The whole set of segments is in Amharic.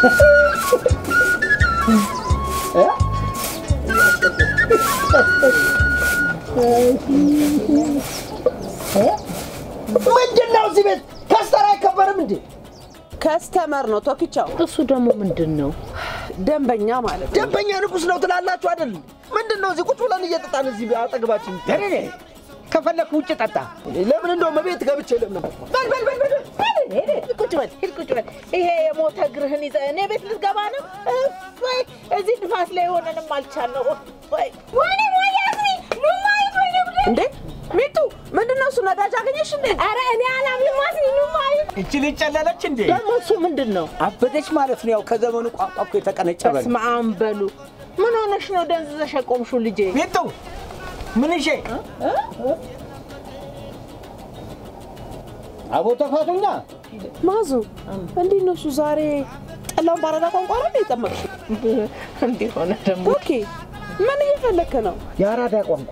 ምንድን ነው እዚህ ቤት ከስተር አይከበርም እንዴ? ከስተመር ነው ቶኪቻው። እሱ ደግሞ ምንድን ነው? ደንበኛ ማለት ነው። ደንበኛ ንጉስ ነው ትላላችሁ አይደል? ምንድን ነው እዚህ ቁጭ ብለን እየጠጣን እዚህ አጠገባችን? ደሬ ከፈለክ ውጭ ጠጣ። ለምን እንደውም ቤት ገብቼ ለምን በል በል በል በል በል ሂድ፣ ሂድ፣ ቁጭ በል ሂድ ቁጭ በል። ይሄ የሞተ እግርህን ይዘህ እኔ ቤት ልትገባ ነው? እፎይ እዚህ ንፋስ ላይ ሆነንም አልቻልነው። እፎይ ወይኔ ወይኔ አስሪ ኑ ማየት ወይኔ ብለ እንዴ ሚጡ ምንድን ነው እሱ? ነዳጅ አገኘሽ እንዴ? ኧረ እኔ አላምንም አስሪ ኑ ማየት እቺ ልጅ ጨለለች እንዴ? ደግሞ እሱ ምንድን ነው? አበደች ማለት ነው። ያው ከዘመኑ ቋንቋ እኮ የተቀነጨበ ነው። በስመ አብ በሉ። ምን ሆነሽ ነው ደንዝዘሽ የቆምሽው ልጄ? ሚጡ ምን ይዤ አቦ ተፋቱኛ። ማዙ እንዴት ነው እሱ? ዛሬ ጠላውን ባረዳ ቋንቋ ነው የጠመቅሽው? እንዲህ ሆነ ደግሞ ኦኬ ምን እየፈለክ ነው? የአራዳ ቋንቋ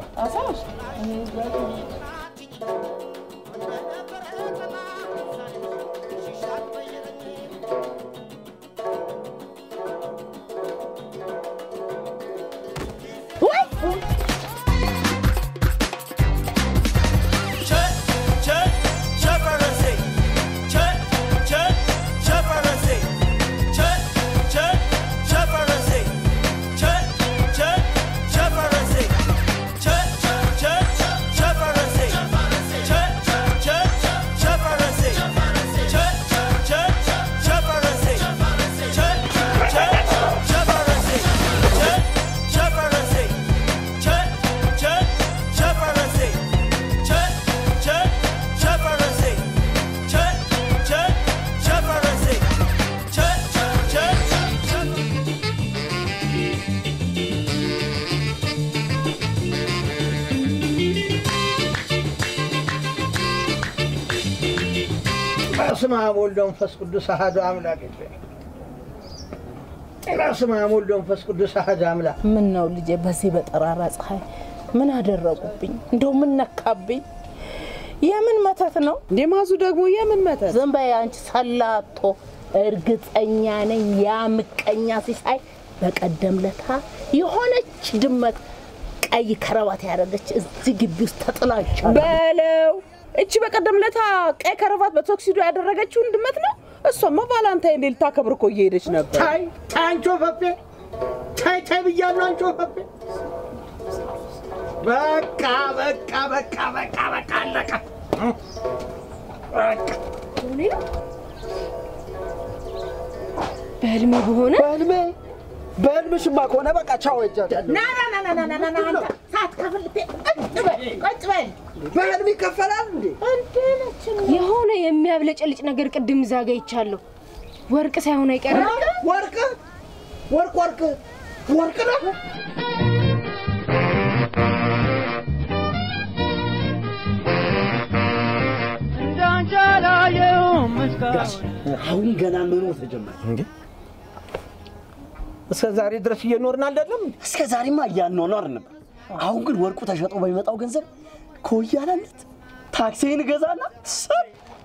በስመ አብ ወወልድ ወመንፈስ ቅዱስ አሐዱ አምላክ በስመ አብ ወወልድ ወመንፈስ ቅዱስ አሐዱ አምላክ ምን ነው ልጄ፣ በዚህ በጠራራ ፀሐይ ምን አደረጉብኝ? እንደው ምን ነካብኝ? የምን መተት ነው? እንዴ ማዙ ደግሞ የምን መተት? ዝም በይ አንቺ ሰላቶ። እርግጠኛ ነኝ ያ ምቀኛ ሲሳይ በቀደም ለታ የሆነች ድመት ቀይ ከረባት ያደረገች እዚህ ግቢ ውስጥ ተጥላቸው በለው እቺ በቀደም ለታ ቀይ ከረባት በቶክሲዶ ያደረገችውን ድመት ነው። እሷማ ቫላንታይን ዴይ ልታከብር እኮ እየሄደች ነበር። ታይ ታይ አንቺ ወፈፌ ታይ ታይ ብያለሁ አንቺ ወፈፌ በቃ በቃ በቃ በቃ በቃ አለቀ በቃ በህልሜ በሆነ በህልሜ በህልምሽማ ከሆነ በቃ ቻው ሄጃለሁ ና ና ና ና ና ና ና አንተ ሳትከፍል ልትሄድ ቁጭ በል ቁጭ በል በህልም ይከፈላል እንዴ እንዴ ነች የሆነ የሚያብለጨልጭ ነገር ቅድም እዛ ጋ ይቻለሁ። ወርቅ ሳይሆን አይቀርም። ወርቅ ወርቅ ወርቅ ወርቅ ነው አሁን ገና መኖር ተጀመረ። እንዴ እስከ ዛሬ ድረስ እየኖርን አይደለም? እስከ ዛሬማ እያኗኗር ነበር። አሁን ግን ወርቁ ተሸጦ በሚመጣው ገንዘብ ከወያላነት ታክሲን እገዛና ሰብ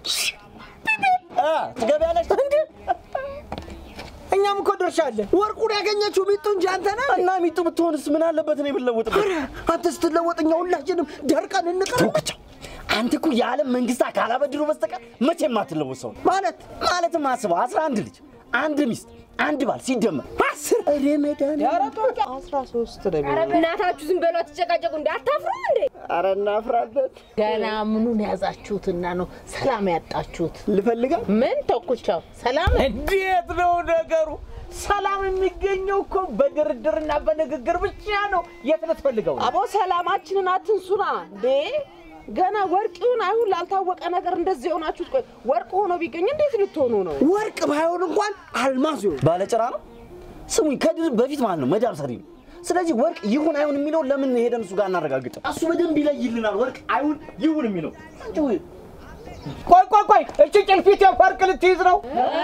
አ ትገቢያለሽ እንዴ? እኛም እኮ ድርሻ አለን። ወርቁን ያገኘችው ሚጡ እንጂ አንተ ነህ እና ሚጡ ብትሆንስ ምን አለበት እኔ ብለውጥበት? አንተ ስትለወጥ እኛ ሁላችንም ደርቀን እንቀር ተውክቻ አንተ እኮ የዓለም መንግስታት ካላበድሩ በስተቀር መቼም አትለወጥ ሰው ነህ። ማለት ማለትም አስበው አስራ አንድ ልጅ አንድ ሚስት አንድ ባል ሲደመር አስር እኔ ሜዳን አስራ ሶስት ነው እናታችሁ ዝም በሏ ትጨቃጨቁ እንዴ? አታፍሩም እንዴ? ኧረ እናፍራለን ገና ምኑን ያዛችሁትና ነው ሰላም ያጣችሁት? ልፈልጋ ምን ተኩቻው ሰላም እንዴት ነው ነገሩ? ሰላም የሚገኘው እኮ በድርድርና በንግግር ብቻ ነው። የት ልትፈልገው ነው? አቦ ሰላማችንን አትንሱና እንዴ ገና ወርቅ ይሁን አይሁን ላልታወቀ ነገር እንደዚህ የሆናችሁት። ቆይ ወርቅ ሆኖ ቢገኝ እንዴት ልትሆኑ ነው? ወርቅ ባይሆን እንኳን አልማዝ ይሆን ባለጭራ ነው። ስሙኝ ከድር በፊት ማለት ነው መዳብ ሰሪ ነው። ስለዚህ ወርቅ ይሁን አይሁን የሚለው ለምን ሄደን እሱ ጋር እናረጋግጠው? እሱ በደንብ ይለይልናል። ወርቅ አይሁን ይሁን የሚለው አንቺ ወይ ቆይ ቆይ ቆይ፣ እቺ ጭልፊት የፈርቅ ልትይዝ ነው?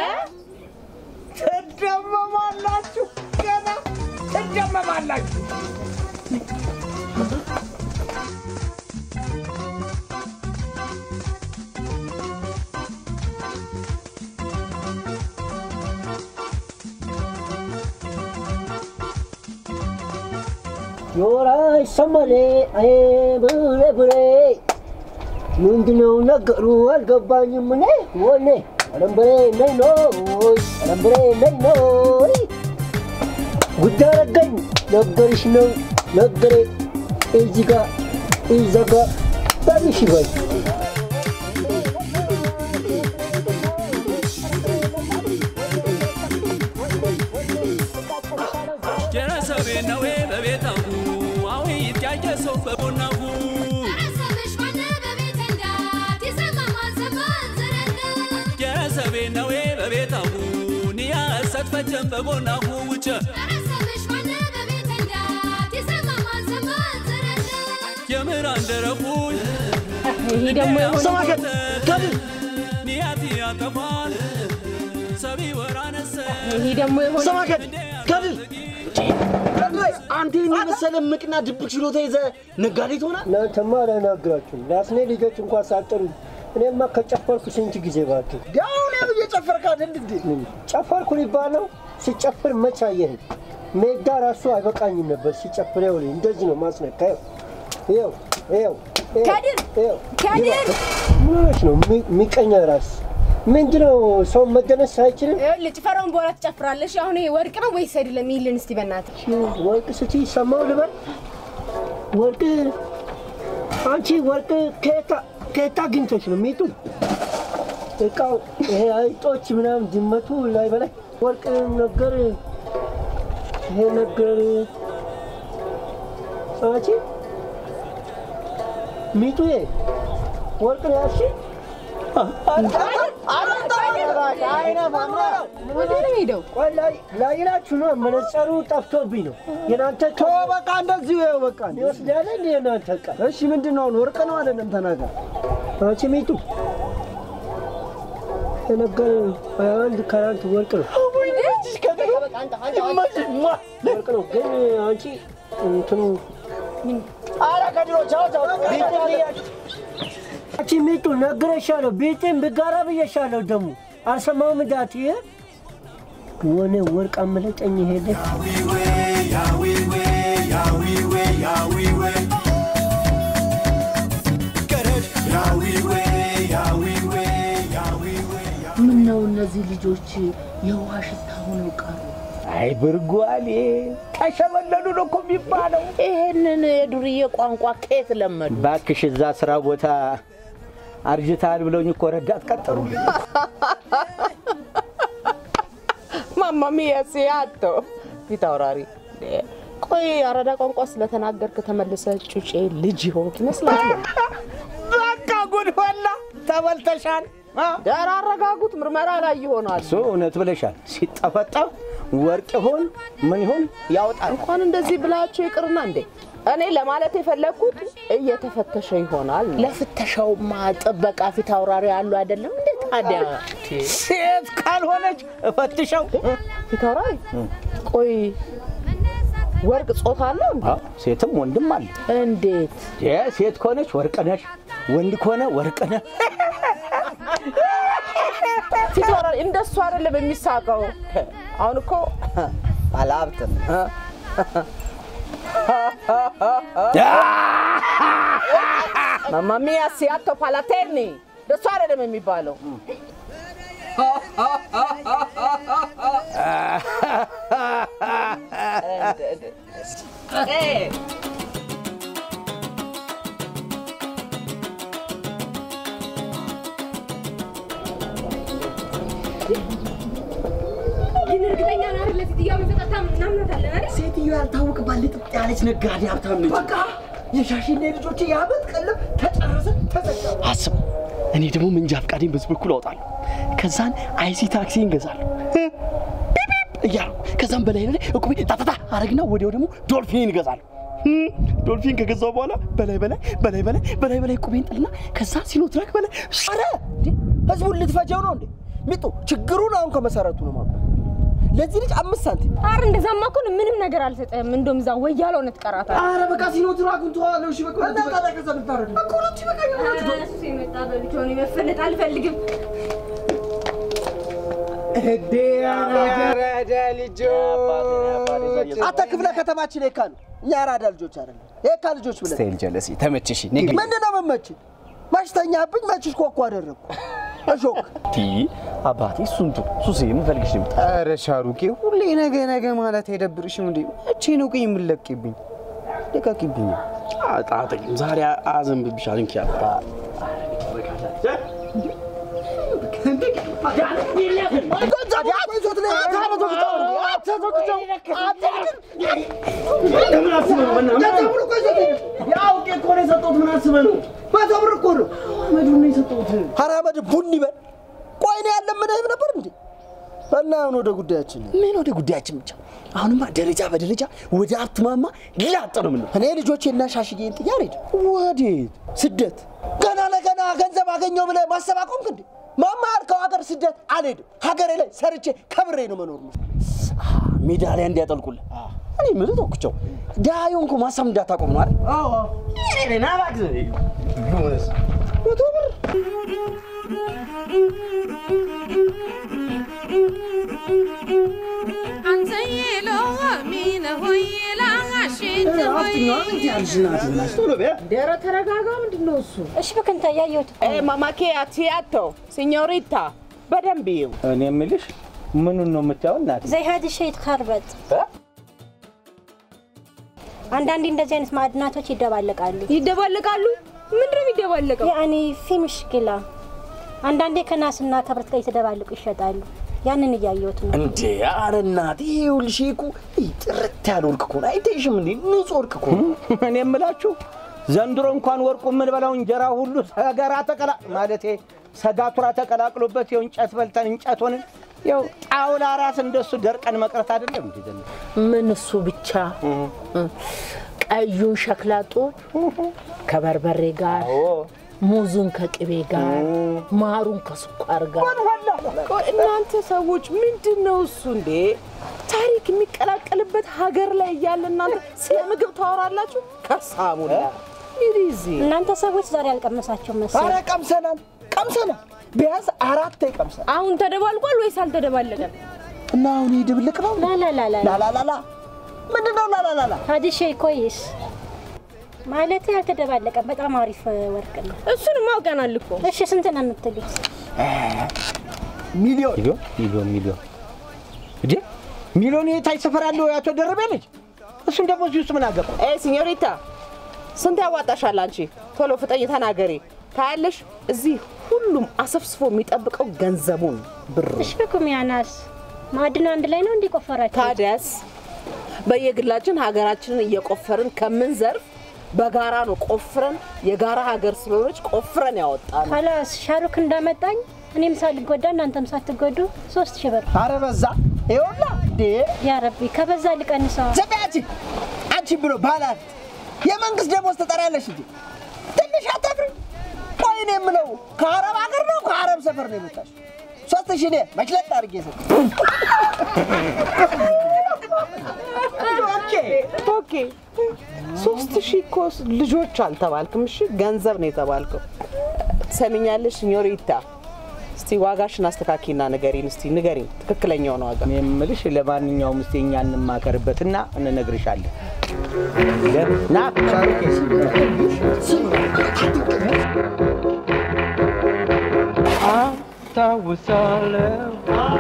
ትደመማላችሁ፣ ገና ትደመማላችሁ። ዮራ ይሰማል። አይ ቡሬ ቡሬ ምንድነው ነገሩ አልገባኝም። እኔ ወኔ አለምበሬ ነይ ኖይ አለምበሬ ነይ ኖይ ጉዳይ አረገኝ ነገርሽ ነው ነገሬ እዚህ ጋ እዛ ጋ ታንሽ ይበል ጀረሰቤ ነዌ በቤታሁ አዊ ይትያየ ሰው በቦናሁ ጀረሰቤ ነዌ በቤታሁ ንያ ሰትፈጀን በቦናሁ ውጨ የምራን ደረፉ ይሄ ደግሞ የሆነ ሰማከት ከድር ንያት ያጠፋል ሰቢ ወራነሰ ይሄ ደግሞ የሆነ ሰማከት ከድር አንተ ይህን የመሰለ ምቅና ድብቅ ችሎታ ይዘህ ነጋዴ ትሆናል? እናንተማ አላናግራችሁም። ለአስኔ ልጆች እንኳን ሳጠሩ እኔማ ከጨፈርኩ ስንት ጊዜ እባክህ ያው ነው እየጨፈርክ አይደል እንዴ? ምን ጨፈርኩ ሊባል ነው? ሲጨፍር መች አየኸኝ? ሜዳ ራሱ አይበቃኝም ነበር ሲጨፍር። ይኸውልህ እንደዚህ ነው ማስነካ። ይኸው ይኸው ይኸው ከድር! ይኸው ከድር! ምን ሆነሽ ነው? ሚ- ሚቀኛ ራስ ምንድነው? ሰው መደነስ አይችልም? ይኸውልህ ጭፈራውን በኋላ ትጨፍራለሽ። አሁን ይሄ ወርቅ ነው ወይስ አይደለም? ይልን እስቲ በእናትህ ወርቅ ስቲ ሰማው ልበል? ወርቅ አንቺ ወርቅ ከየት- ከየት አግኝተሽ ነው ሚጡ? እቃው ይሄ አይጦች ምናምን ድመቱ ላይ በላይ ወርቅ ነገር ይሄ ነገር አንቺ ሚጡዬ ወርቅ ነው ያልሽ? ወደ ነው ሄደው ቆይ ላይ ላይላችሁ ነው መነጸሩ ጠፍቶብኝ ነው። የናንተ ቶ በቃ እንደዚሁ ይኸው በቃ ይወስዳል እንደ የናንተ ዕቃ እሺ ምንድን ነው አሁን ወርቅ ነው አይደለም ተናገር አንቺ ሚጡ የነገር አንድ ከአንድ ወርቅ ነው ወርቅ ነው ግን አንቺ እንትኑ ኧረ ከድሮ ቻው ቻው አንቺ ሚጡ ነግሬሻለሁ። ቤቴን ብጋራ ብዬሻለሁ። ደግሞ አልሰማውም እንዳት ይሄ ወነ ወርቅ አመለጠኝ ሄደ ምን ነው እነዚህ ልጆች የውሃ ሽታ ሆነው ቀሩ? አይ ብርጓሌ ተሸመለሉ ነው እኮ የሚባለው። ይሄንን የዱርዬ ቋንቋ ከየት ለመዱ? ባክሽ እዛ ስራ ቦታ አርጅታል ብለውኝ እኮ ረዳት ቀጠሩልኝ። ማማ ሚያ ሲያቶ ፊት አውራሪ ቆይ አራዳ ቋንቋ ስለተናገርክ ተመልሰ ጩጬ ልጅ ሆንክ ይመስላል። በቃ ጉድ ፈላ፣ ተበልተሻል። አ? ዳር አረጋጉት፣ ምርመራ ላይ ይሆናል። እሱ እውነት ብለሻል። ሲጠፈጠፍ ወርቅ ይሆን ምን ይሆን ያወጣል። እንኳን እንደዚህ ብላቸው ይቅርና እንዴ እኔ ለማለት የፈለግኩት እየተፈተሸ ይሆናል። ለፍተሻውማ ጥበቃ ፊት አውራሪ አሉ አይደለም እንዴ? ታዲያ ሴት ካልሆነች እፈትሸው። ፊት አውራሪ ቆይ ወርቅ ጾታ አለው እንዴ? አዎ፣ ሴትም ወንድም አለ። እንዴት የ ሴት ከሆነች ወርቅ ነሽ፣ ወንድ ከሆነ ወርቅ ነህ። ፊት አውራሪ እንደሱ አይደለም የሚሳቀው። አሁን እኮ ባለሀብት ነህ። ማማ ሚያ ሲያቶ ፓላቴኒ እንደሱ አይደለም የሚባለው። ግን እርግጠኛ ነህ አይደል? ሴትዮዋ መሰጠታ እናምናታለን አይደል? ሴትዮ ያልታወቅባት ልጥጥ ያለች ነጋዴ ሀብታም ነች። በቃ የሻሽና የልጆች የዓመት ቀለብ ተጨረሰ ተዘጋ። አስብ። እኔ ደግሞ መንጃ ፈቃዴን በዚህ በኩል አወጣለሁ። ከዛን አይሲ ታክሲ እንገዛለሁ ቢፕ እያሉ ከዛም በላይ ላይ እቁቤ ታታታ አረግና ወዲያው ደግሞ ዶልፊን እገዛለሁ። እም፣ ዶልፊን ከገዛው በኋላ በላይ በላይ በላይ በላይ በላይ በላይ እቁቤን ጥልና ከዛ ሲኖትራክ በላይ ኧረ እንዴ ህዝቡን ልትፈጀው ነው እንዴ? ሚጡ ችግሩን አሁን ከመሰረቱ ነው ማቆም። ለዚህ ልጅ አምስት ሳንቲም ኧረ እንደዛማ እኮ ነው ምንም ነገር አልሰጠህም። እንደውም እዛ ወያለው ነው ትቀራታለህ። አረ በቃ ሲኖትራኩን ተዋለው። እሺ በቃ እና ታዲያ ከዛ ልታረግ እኮ ሁለቱ ይበቃኛል። ኧረ እሱ የመጣ በልቶ እኔ መፈለጥ አልፈልግም። አራዳ ልጆች አንተ ክፍለ ከተማችን የካ ነው። እኛ አራዳ ልጆች አይደለም የካ ልጆች ብለን ስታይል ጀለሲ ተመችሽ ምንድን ነው መመችህ? መችተኛብኝ መችሽ ኮኮ አደረግኩ እሾክ ቲ አባቴ እሱን ቱ ሱሴ የምፈልግሽ ልምጣ ኧረ ሻሩቄ ሁሌ ነገ ነገ ማለት አይደብርሽም እንዴ? መቼ ነው ግን የምለቅብኝ? ልቀቂብኝ። አጣጥቂም ዛሬ አዘንብብሻል። እንኪ አባ አውቄ እኮ ነው የሰጠሁት። ምን አስበህ ነው? መቶ ብር እኮ ነው። አመዱን ነው የሰጠሁት። ኧረ አመድ ቡን ይበል። ቆይ እኔ ያለምንህም ነበር እንዴ? እና አሁን ወደ ጉዳያችን ምን ወደ ጉዳያችን ብቻ። አሁንማ ደረጃ በደረጃ ወደ ሀብት ማማ ላጥ ነው ምን እኔ ልጆቼና ሻሽዬን ጥዬ አልሄድም። ወዴት ስደት ገና ለገና ገንዘብ አገኘው ብለህ ማሰብ አቆምክ እንዴ? ማማ ያልከው ሀገር ስደት አልሄድም። ሀገሬ ላይ ሰርቼ ከብሬ ነው መኖር ነው። ሜዳሊያ እንዲያጠልቁልህ እኔ የምልህ ተኩቸው ድሀ የሆንኩ ማሳብ እንዳታቆም ነው አይደል? መቶ ብር ኧረ ተረጋጋ። ምንድን ነው እሱ? እሺ በከንታ ያየሁት ማማኬያ ቲያቶ ሲኞሪታ በደንብ ይው እኔ የምልሽ ምኑን ነው የምታየው እናት? ዘይ ሀዲ ሸይት ካርበት አንዳንዴ እንደዚህ አይነት ማዕድናቶች ይደባለቃሉ። ይደባለቃሉ? ምንድን ነው የሚደባለቀው? ያኔ ፊ ምሽኪላ አንዳንዴ ከናስና ከብረት ጋር የተደባለቁ ይሸጣሉ። ያንን እያየሁት ነው። እንዴ ኧረ እናቴ ይኸውልሽ ይሄ እኮ ይህ ጥርት ያለ ወርቅ እኮ ነው። አይተሽም እንዴ ንጹህ ወርቅ እኮ ነው። እኔ የምላችሁ ዘንድሮ እንኳን ወርቁ የምንበላው እንጀራ ሁሉ ሰገራ ተቀላ ማለቴ ሰጋቱራ ተቀላቅሎበት ይኸው እንጨት በልተን እንጨት ሆንን። ይኸው ጣውላ ራስ እንደሱ ደርቀን መቅረት አይደለም እንዴ? ዘንድሮ? ምን እሱ ብቻ ቀዩን ሸክላ ጡብ ከበርበሬ ጋር ሙዙን ከቅቤ ጋር ማሩን ከስኳር ጋር ቆይ እናንተ ሰዎች ምንድን ነው እሱ እንዴ? ታሪክ የሚቀላቀልበት ሀገር ላይ እያለ እናንተ ስለ ምግብ ታወራላችሁ? ከሳሙላ ይሪዚ እናንተ ሰዎች ዛሬ አልቀመሳቸው መሰለኝ። ኧረ ቀምሰናል ቀምሰናል። ቢያንስ አራቴ ቀምሰናል። አሁን ተደባልቋል ወይስ አልተደባለቀም? እና አሁን ይህ ድብልቅ ነው። ላላላላ ላላላላ ምንድን ነው ላላላላ? ሀዲ ሸይ ኮይስ ማለት ያልተደባለቀ በጣም አሪፍ ወርቅ ነው። እሱንም አውቀናል እኮ። እሺ ስንት ነው የምትሉት? ሚሊዮን ሚሊዮን ሚሊዮን ሚሊዮን እንዴ ሚሊዮን የታች ሰፈር ያለው የአቶ ደረቤ ልጅ እሱን ደግሞ እዚህ ውስጥ ምን አገባ? ኤ ሲኞሪታ ስንት ያዋጣሻል አንቺ? ቶሎ ፍጠኝ ተናገሪ። ታያለሽ እዚህ ሁሉም አሰፍስፎ የሚጠብቀው ገንዘቡን ብር እሺ በኩም ያናስ ማዕድኑ አንድ ላይ ነው እንዲቆፈራችሁ? ታዲያስ በየግላችን ሀገራችንን እየቆፈርን ከምንዘርፍ በጋራ ነው ቆፍረን የጋራ ሀገር ስለሆነች ቆፍረን ያወጣል። ካላስ ሻሩክ እንዳመጣኝ እኔም ሳልጎዳ እናንተም ሳትጎዱ ሶስት ሺህ ብር ኧረ በዛ ይኸውላ እንዴ ያ ረቢ ከበዛ ልቀንሰዋ። ዘቤ አንቺ አንቺ ብሎ ባላት የመንግስት ደሞዝ ትጠሪያለሽ እንጂ ትንሽ አታፍሪም? ቆይ እኔ የምለው ከአረብ ሀገር ነው ከአረብ ሰፈር ነው የመጣሽ? ሶስት ሺህ እኔ መችለጥ አድርጌ ሰጥ ኦኬ ኦኬ። ሶስት ሺህ እኮ ልጆች አልተባልክም። እሺ ገንዘብ ነው የተባልከው። ትሰሚኛለሽ ኞሪታ? እስቲ ዋጋሽን አስተካኪና ንገሪን። እስቲ ንገሪን ትክክለኛውን ዋጋ። እኔ የምልሽ ለማንኛውም እስቲ እኛ እንማከርበትና እንነግርሻለን። ና ሻሩቄ አስታውሳለሁ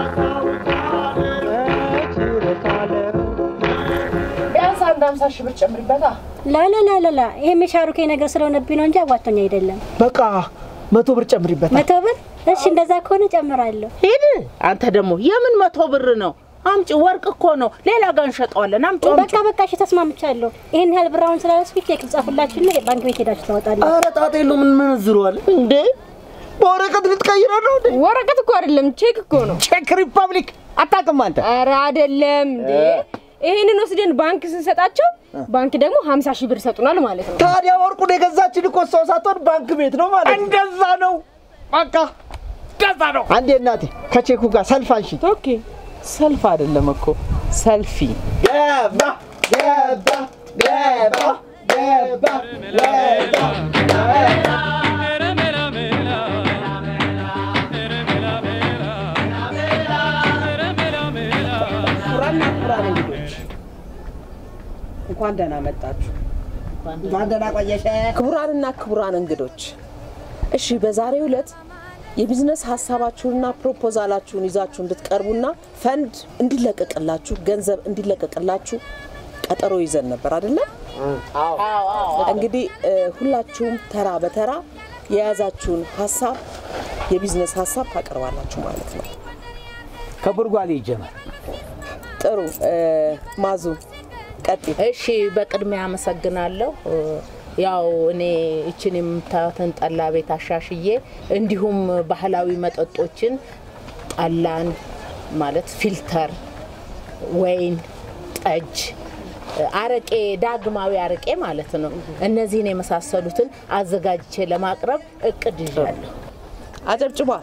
ቢያንስ አንድ ሀምሳ ሺህ ብር ጨምሪበታ። ላላላላላ ይሄም የሻሩኬ ነገር ስለሆነብኝ ነው እንጂ አዋቶኝ አይደለም። በቃ መቶ ብር ጨምሪበታል። መቶ ብር እሺ፣ እንደዛ ከሆነ ጨምራለሁ። ሂድ አንተ ደግሞ የምን መቶ ብር ነው? አምጪ፣ ወርቅ እኮ ነው። ሌላ ጋር እንሸጠዋለን። አምጪ በቃ በቃ እሺ፣ ተስማምቻለሁ። ይሄን ያህል ብር አሁን ስላልስኩኝ ቼክ ልጻፍላችሁና ባንክ ቤት ሄዳችሁ ታወጣላችሁ። ኧረ ጣጣ የለውም እንመነዝረዋል እንዴ በወረቀት ልትቀይረ ነው እንዴ? ወረቀት እኮ አይደለም ቼክ እኮ ነው። ቼክ ሪፐብሊክ አታውቅም አንተ? ኧረ አይደለም እንዴ። ይሄንን ወስደን ባንክ ስንሰጣቸው ባንክ ደግሞ 50 ሺህ ብር ይሰጡናል ማለት ነው። ታዲያ ወርቁን የገዛችን እኮ ሰው ሳትሆን ባንክ ቤት ነው ማለት ነው። እንደዛ ነው። በቃ እንደዛ ነው። አንዴ እናቴ ከቼኩ ጋር ሰልፍ አንሺ። ኦኬ። ሰልፍ አይደለም እኮ ሰልፊ። ገባ ገባ ገባ ገባ ገባ ክቡራና ክቡራን እንግዶች እንኳን ደህና መጣችሁ። እንኳን ደህና ቆየሽ። ክቡራንና ክቡራን እንግዶች፣ እሺ በዛሬው ዕለት የቢዝነስ ሀሳባችሁንና ፕሮፖዛላችሁን ይዛችሁ እንድትቀርቡና ፈንድ እንዲለቀቅላችሁ ገንዘብ እንዲለቀቅላችሁ ቀጠሮ ይዘን ነበር አይደለም? እንግዲህ እ፣ ሁላችሁም ተራ በተራ የያዛችሁን ሀሳብ የቢዝነስ ሀሳብ ታቀርባላችሁ ማለት ነው። ከጉርጓሌ ይጀመር። ጥሩ እ፣ ማዙ ቀጥይ። እሺ በቅድሚያ አመሰግናለሁ። ያው እኔ እችን የምታዩትን ጠላ ቤት አሻሽዬ እንዲሁም ባህላዊ መጠጦችን ጠላን ማለት ፊልተር፣ ወይን፣ ጠጅ፣ አረቄ፣ ዳግማዊ አረቄ ማለት ነው። እነዚህን የመሳሰሉትን አዘጋጅቼ ለማቅረብ እቅድ ይዣለሁ። አጨብጭቧ።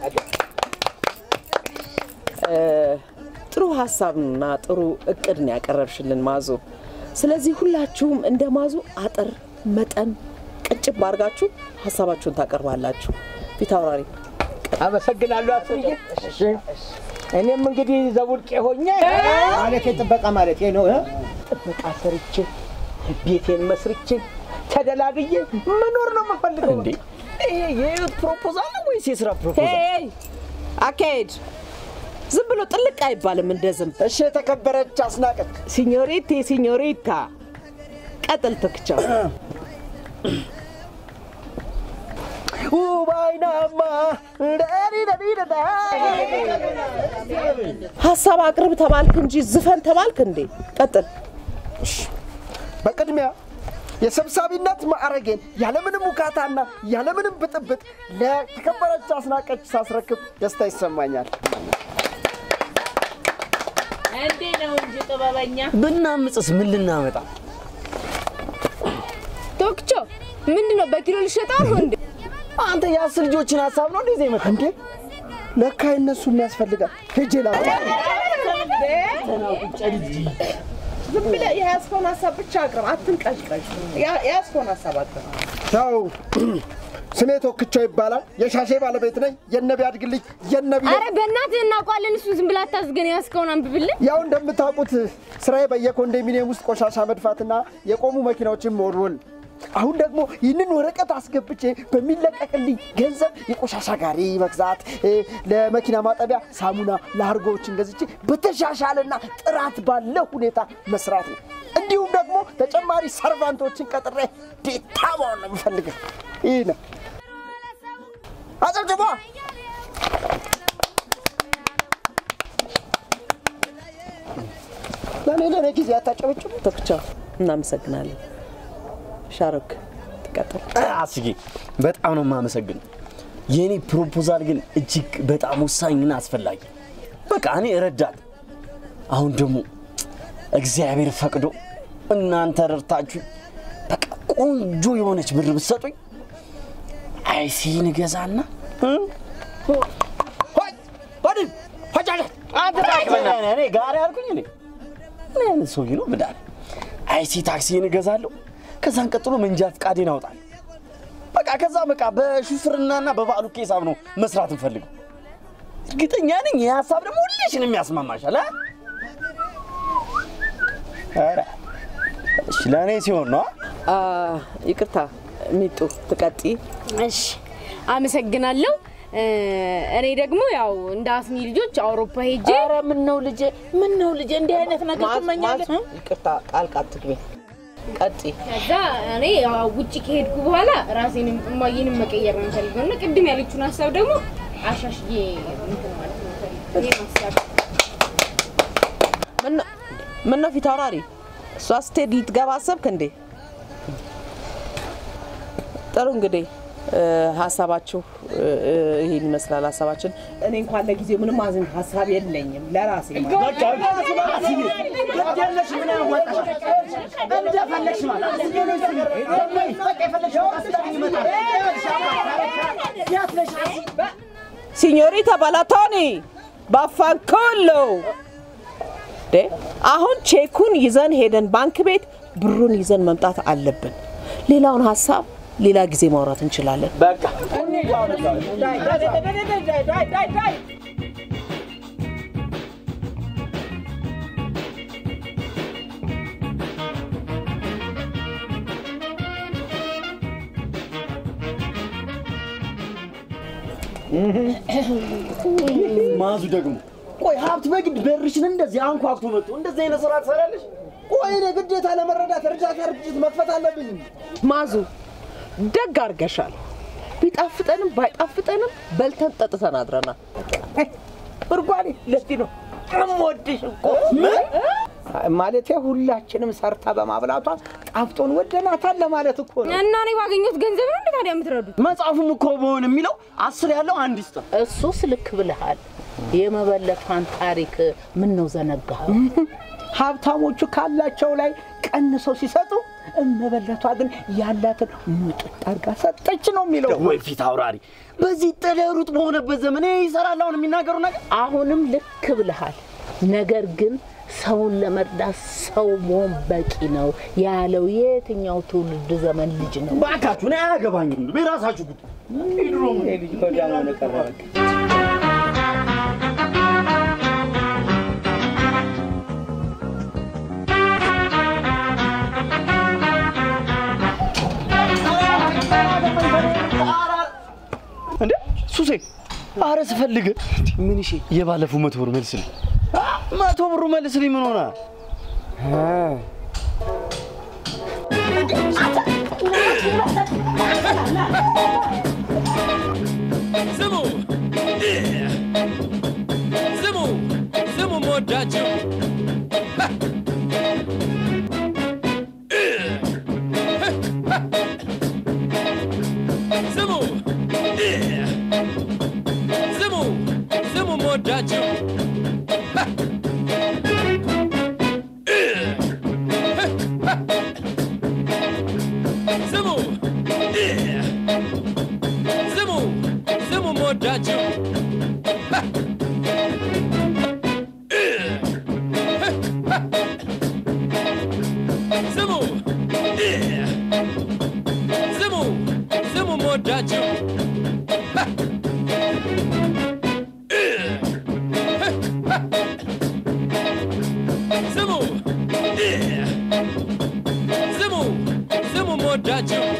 እ፣ ጥሩ ሀሳብና ጥሩ እቅድ ነው ያቀረብሽልን ማዙ። ስለዚህ ሁላችሁም እንደ ማዙ አጠር መጠን ቅጭብ አድርጋችሁ ሀሳባችሁን ታቀርባላችሁ። ፊት አውራሪ አመሰግናለሁ አስዬ። እኔም እንግዲህ ዘቡልቄ ሆኜ ማለት ጥበቃ ማለት ነው እ? ጥበቃ ሰርቼ ቤቴን መስርቼ ተደላግዬ መኖር ነው የምፈልገው። እንዴ ይሄ የህይወት ፕሮፖዛል ነው ወይስ የስራ ፕሮፖዛል? ሄይ አካሄድ ዝም ብሎ ጥልቅ አይባልም እንደ ዝም። እሺ የተከበረች አስናቀች ሲኞሪቲ ሲኞሪታ ቀጥል ትክቻው ውባይናማ ደሪደሪደዳ ሀሳብ አቅርብ ተባልክ እንጂ ዝፈን ተባልክ እንዴ? ቀጥል። በቅድሚያ የሰብሳቢነት ማዕረጌን ያለምንም ውካታና ያለምንም ብጥብጥ ለተከበረች አስናቀች ሳስረክብ ደስታ ይሰማኛል። እንዴ ነው እንጂ ጥበበኛ ብናምጽስ ምን ልናመጣ? ቶክቾ ምንድን ነው በኪሎ ልሸጠው ነው እንዴ? አንተ የአስር ልጆችን ሀሳብ ነው እንደዚህ የመጣ እንዴ ለካ እነሱ የሚያስፈልጋል ሄጄ ላምጣ። ዝም ብለህ የያዝከውን ሀሳብ ብቻ አቅርብ፣ አትንቀዥቀዥ። ያ- የያዝከውን ሀሳብ አቅርብ። ያው ስሜ ቶክቸው ይባላል። የሻሼ ባለቤት ነኝ። የነቢ አድግልኝ የነቢ አረ በእናትህ እናውቀዋለን። እሱን ዝም ብላ አታዝገን። ያዝከውን አንብብልን። ያው እንደምታውቁት ስራዬ በየኮንዶሚኒየም ውስጥ ቆሻሻ መድፋትና የቆሙ መኪናዎችን መወልወል። አሁን ደግሞ ይህንን ወረቀት አስገብቼ በሚለቀቅልኝ ገንዘብ የቆሻሻ ጋሪ መግዛት፣ እ፣ ለመኪና ማጠቢያ ሳሙና፣ ላርጎዎችን ገዝቼ በተሻሻለና ጥራት ባለው ሁኔታ መስራት ነው። እንዲሁም ደግሞ ተጨማሪ ሰርቫንቶችን ቀጥሬ ዴታ መሆን ነው የምፈልገው። ይህ ነው። አጨብጭቧ። ለእኔ ለእኔ ጊዜ አታጨበጭቡ። ተክቻው እናመሰግናለን። ሻሩክ ትቀጥል። አስጌ በጣም ነው የማመሰግን። የእኔ ፕሮፖዛል ግን እጅግ በጣም ወሳኝና አስፈላጊ። በቃ እኔ ረዳት፣ አሁን ደግሞ እግዚአብሔር ፈቅዶ እናንተ ረድታችሁ በቃ ቆንጆ የሆነች ብር ብትሰጡኝ አይሲን እገዛና እኔ ጋር ያልኩኝ እኔ ምን አይነት ሰውዬ ነው ምዳል አይሲ ታክሲን እገዛለሁ። ከዛን ቀጥሎ መንጃ ፍቃዴን አውጣለሁ። በቃ ከዛ በቃ በሹፍርናና በበዓሉ ሂሳብ ነው መስራት እንፈልገው። እርግጠኛ ነኝ ይህ ሀሳብ ደግሞ ሁሌሽን የሚያስማማሻል። አ? ኧረ እሺ ለእኔ ሲሆን ነው። አ፣ ይቅርታ ሚጡ ትቀጢ። እሺ አመሰግናለሁ። እ፣ እኔ ደግሞ ያው እንደ አስኒ ልጆች አውሮፓ ሄጄ ኧረ ምን ነው ልጄ፣ ምን ነው ልጄ፣ እንዲህ አይነት ነገር ማዝ- ትመኛለህ? ማዝ- ይቅርታ ጣልቃ አትግቢ። ቀጢ። ከዛ እኔ ያው ውጭ ከሄድኩ በኋላ ራሴንም እማዬንም መቀየር ነው የምፈልገው እና ቅድም ያለችውን ሀሳብ ደግሞ አሻሽዬ እንትን ማለት ነው የምፈልገው። ይሄን ሀሳብ ምን ነው ፊት አውራሪ? እሷ ስትሄድ ልትገባ አሰብክ እንዴ? ጥሩ እንግዲህ እ፣ ሀሳባችሁ እ፣ እ፣ ይሄን ይመስላል ሀሳባችን። እኔ እንኳን ለጊዜው ምንም አዝን ሀሳብ የለኝም ለራሴ ማለት ሲኞሪታ ባላቶኒ ባፋንኮሎ ዴ አሁን ቼኩን ይዘን ሄደን ባንክ ቤት ብሩን ይዘን መምጣት አለብን። ሌላውን ሀሳብ ሌላ ጊዜ ማውራት እንችላለን። በቃ ማዙ ደግሞ ቆይ ሀብት በግድ በርሽን እንደዚህ አንኳኩቶ መጥቶ እንደዚህ አይነት ስራ ትሰራለች? ቆይ እኔ ግዴታ ለመረዳት እርዳታ ድርጅት መክፈት አለብኝ። ማዙ ደግ አድርገሻል። ቢጣፍጠንም ባይጣፍጠንም በልተን ጠጥተን አድረናል። ብርጓኔ ለዚህ ነው እምወድሽ እኮ ማለቴ ሁላችንም ሰርታ በማብላቷ ጣፍጦን ወደናታል ለማለት እኮ ነው። እና እኔ ባገኘሁት ገንዘብ ነው እንዴ ታዲያ የምትረዱት? መጽሐፉም እኮ በሆን የሚለው አስር ያለው አንድ ይስጥ። እሱስ ልክ ብለሃል። የመበለቷን ታሪክ ምን ነው ዘነጋህ? ሀብታሞቹ ካላቸው ላይ ቀንሰው ሲሰጡ እመበለቷ ግን ያላትን ሙጥጥ አድርጋ ሰጠች ነው የሚለው። ወይ ፊት አውራሪ! በዚህ ጥለሩጥ በሆነበት ዘመን ይሄ ይሰራል አሁን የሚናገሩ ነገር። አሁንም ልክ ብለሃል። ነገር ግን ሰውን ለመርዳት ሰው መሆን በቂ ነው ያለው የትኛው ትውልድ ዘመን ልጅ ነው? እባካችሁ እኔ አያገባኝም። የራሳችሁ ጉዳይ። ድሮ ልጅ ወዲያ ሆነ ቀረ በቃ። እንዴ ሱሴ፣ አረ ስፈልግ ምን እሺ፣ የባለፈው መቶ ብር መልስልኝ። መቶ ብሩ መልስልኝ። ምን ሆነ? ስሙ ስሙ ስሙ መወዳችሁ ስሙ ስሙ ስሙ መወዳችሁ ስሙ ስሙ ስሙ መወዳችሁ ስሙ ስሙ ስሙ መወዳችሁ ስሙ ስሙ ስሙ መወዳችሁ